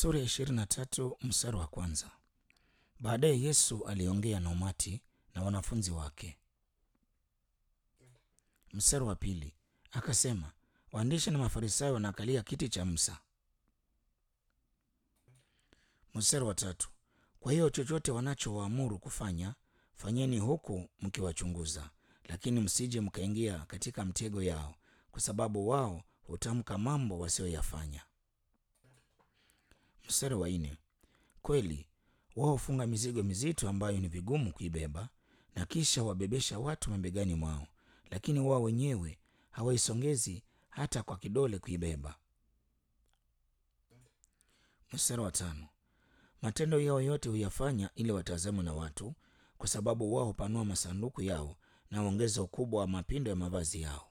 Sura ya ishirini na tatu mstari wa kwanza. Baadaye Yesu aliongea na umati na wanafunzi wake. Mstari wa pili akasema, waandishi na Mafarisayo wanakalia kiti cha Musa. Mstari wa tatu, kwa hiyo chochote wanachowaamuru kufanya fanyeni huku mkiwachunguza, lakini msije mkaingia katika mtego yao, kwa sababu wao hutamka mambo wasiyoyafanya. Mstari wa nne, kweli wao hufunga mizigo mizito ambayo ni vigumu kuibeba, na kisha wabebesha watu mabegani mwao, lakini wao wenyewe hawaisongezi hata kwa kidole kuibeba. Mstari wa tano, matendo yao yote huyafanya ili watazamwe na watu, kwa sababu wao hupanua masanduku yao na huongeza ukubwa wa mapindo ya mavazi yao.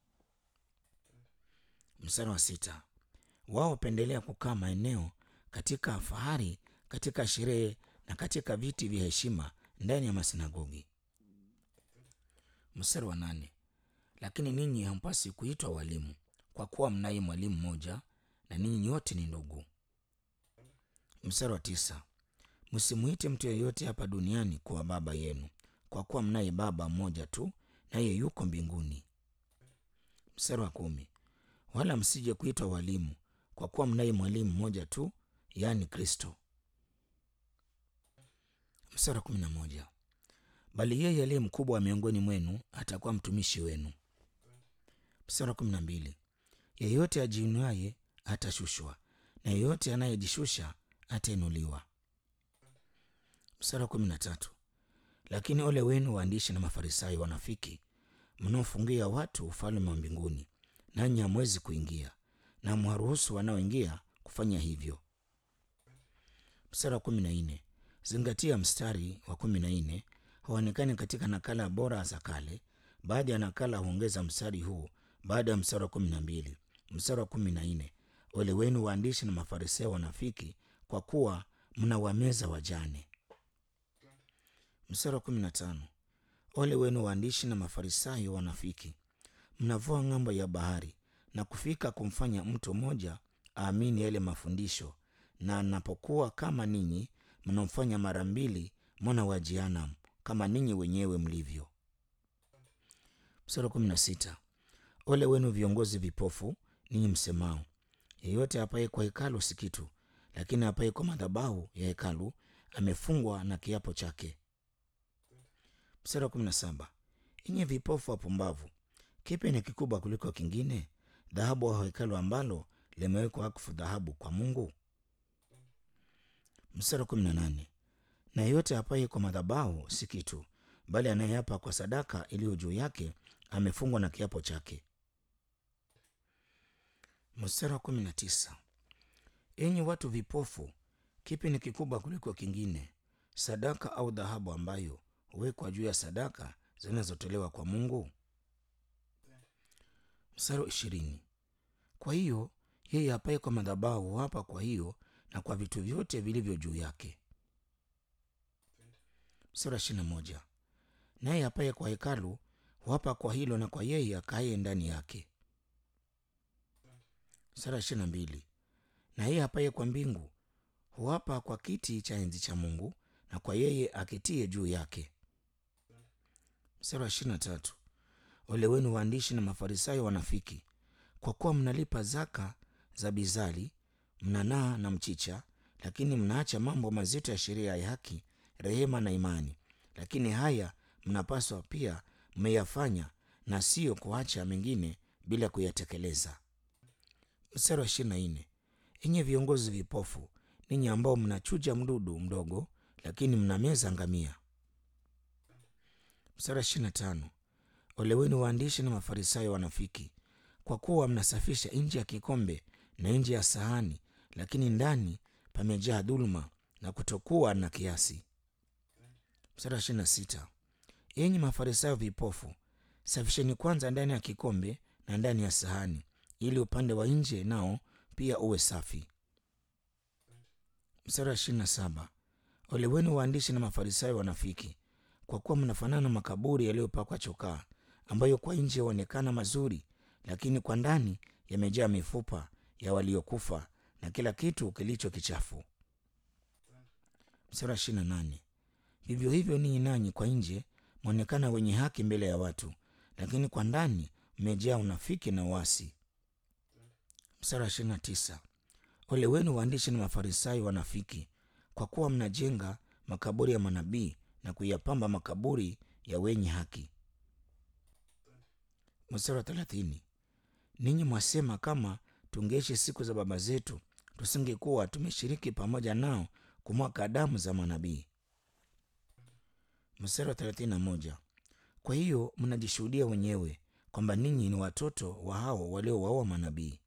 Mstari wa sita, wao hupendelea kukaa maeneo katika fahari, katika sherehe na katika viti vya heshima ndani ya masinagogi. Mstari wa nane, lakini ninyi hampasi kuitwa walimu, kwa kuwa mnaye mwalimu mmoja, na ninyi nyote ni ndugu. Mstari wa tisa, msimuite mtu yeyote hapa duniani kuwa baba yenu, kwa kuwa mnaye Baba mmoja tu, naye yuko mbinguni. Mstari wa kumi, wala msije kuitwa walimu, kwa kuwa mnaye mwalimu mmoja tu, yaani Kristo. Mstari wa kumi na moja, bali yeye aliye mkubwa miongoni mwenu atakuwa mtumishi wenu. Mstari wa kumi na mbili, yeyote ajiinuaye atashushwa, na yeyote anayejishusha atainuliwa. Mstari wa kumi na tatu, lakini ole wenu waandishi na Mafarisayo wanafiki, mnaofungia watu ufalme wa mbinguni, nanyi hamwezi kuingia, na mwaruhusu wanaoingia kufanya hivyo. Mstari wa kumi na nne, zingatia mstari wa kumi na nne haonekani katika nakala bora za kale. Baadhi ya nakala huongeza mstari huu baada ya mstari wa kumi na mbili. Mstari wa kumi na nne, ole wenu waandishi na Mafarisayo wanafiki, kwa kuwa mnawameza wajane. Mstari wa kumi na tano, ole wenu waandishi na Mafarisayo wanafiki, mnavua ng'ambo ya bahari na kufika kumfanya mtu mmoja aamini yale mafundisho, na anapokuwa kama ninyi mnamfanya mara mbili mwana wa Jehanamu, kama ninyi wenyewe mlivyo. Mstari wa kumi na sita, ole wenu viongozi vipofu, ninyi msemao, yeyote apaye kwa hekalu si kitu, lakini apaye kwa madhabahu ya hekalu amefungwa na kiapo chake. Mstari wa kumi na saba, enyi vipofu wapumbavu, kipi ni kikubwa kuliko kingine, dhahabu au hekalu ambalo limewekwa wakfu dhahabu kwa Mungu? Mstari wa kumi na nane, na yeyote apaye kwa madhabahu si kitu, bali anayeapa kwa sadaka iliyo juu yake amefungwa na kiapo chake. Mstari wa kumi na tisa, enyi watu vipofu, kipi ni kikubwa kuliko kingine, sadaka au dhahabu ambayo huwekwa juu ya sadaka zinazotolewa kwa Mungu? Mstari wa ishirini, kwa hiyo yeye apaye kwa madhabahu huapa kwa hiyo na kwa vitu vyote vilivyo juu yake. Mstari wa ishirini na moja, naye apaye kwa hekalu huapa kwa hilo na kwa yeye akaye ndani yake. Mstari wa ishirini na mbili, na yeye apaye kwa mbingu huapa kwa kiti cha enzi cha Mungu na kwa yeye aketie juu yake. Mstari wa ishirini na tatu, ole wenu waandishi na Mafarisayo wanafiki, kwa kuwa mnalipa zaka za bizari, mnanaa na mchicha, lakini mnaacha mambo mazito ya sheria ya haki, rehema na imani. Lakini haya mnapaswa pia mmeyafanya, na siyo kuacha mengine bila kuyatekeleza. Mstari wa ishirini na nne, enye viongozi vipofu, ninyi ambao mnachuja mdudu mdogo, lakini mnameza ngamia. Mstari wa ishirini na tano, ole wenu waandishi na Mafarisayo wanafiki, kwa kuwa mnasafisha nje ya kikombe na nje ya sahani, lakini ndani pamejaa dhuluma na kutokuwa na kiasi. Mstari wa ishirini na sita, enyi Mafarisayo vipofu, safisheni kwanza ndani ya kikombe na ndani ya sahani, ili upande wa nje nao pia uwe safi. Mstari wa ishirini na saba, ole wenu waandishi na Mafarisayo wanafiki, kwa kuwa mnafanana makaburi yaliyopakwa chokaa, ambayo kwa nje yaonekana mazuri, lakini kwa ndani yamejaa mifupa ya waliokufa na kila kitu kilicho kichafu. Mstari wa ishirini na nane vivyo hivyo ninyi nanyi kwa nje mwonekana wenye haki mbele ya watu, lakini kwa ndani mmejaa unafiki na uasi. Mstari wa ishirini na tisa ole wenu waandishi na Mafarisayo wanafiki, kwa kuwa mnajenga makaburi ya manabii na kuyapamba makaburi ya wenye haki. Mstari wa thelathini ninyi mwasema kama tungeishi siku za baba zetu tusingekuwa tumeshiriki pamoja nao kumwaga damu za manabii. Mstari wa thelathini na moja kwa hiyo mnajishuhudia wenyewe kwamba ninyi ni watoto wa hao waliowaua manabii.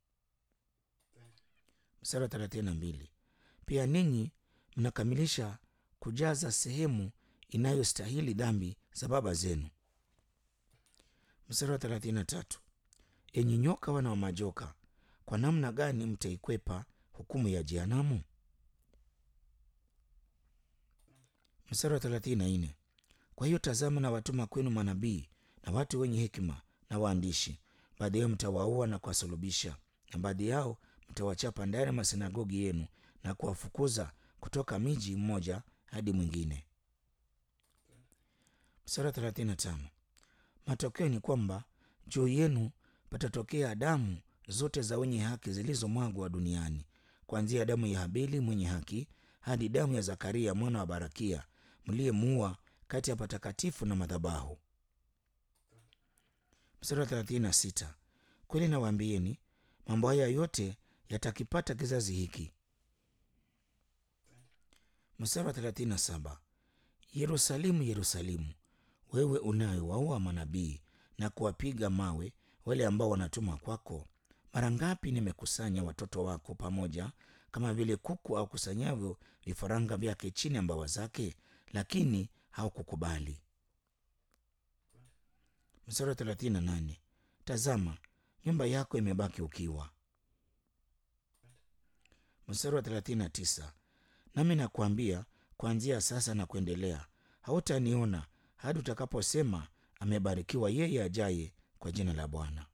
Mstari wa thelathini na mbili pia ninyi mnakamilisha kujaza sehemu inayostahili dhambi za baba zenu. Mstari wa thelathini na tatu enyi nyoka wana wa majoka, kwa namna gani mtaikwepa hukumu ya jehanamu? Mstari wa thelathini na nne kwa hiyo tazama, na watuma kwenu manabii na watu wenye hekima na waandishi, baadhi yao mtawaua na kuwasulubisha, na baadhi yao mtawachapa ndani ya masinagogi yenu na kuwafukuza kutoka miji mmoja hadi mwingine. Mstari wa thelathini na tano matokeo ni kwamba juu yenu patatokea damu zote za wenye haki zilizomwagwa duniani, kuanzia damu ya Habili mwenye haki hadi damu ya Zakaria mwana wa Barakia mliyemuua kati ya patakatifu na madhabahu. Mstari wa thelathini na sita kweli nawaambieni, mambo haya yote yatakipata kizazi hiki. Mstari wa thelathini na saba Yerusalemu, Yerusalemu, wewe unayewaua manabii na kuwapiga mawe wale ambao wanatuma kwako, mara ngapi nimekusanya watoto wako pamoja kama vile kuku akusanyavyo vifaranga vyake chini ya mbawa zake, lakini haukukubali. Mstari wa thelathini na nane tazama nyumba yako imebaki ukiwa. Mstari wa thelathini na tisa nami nakuambia kuanzia sasa na kuendelea hautaniona hadi utakaposema amebarikiwa yeye ajaye kwa jina la Bwana.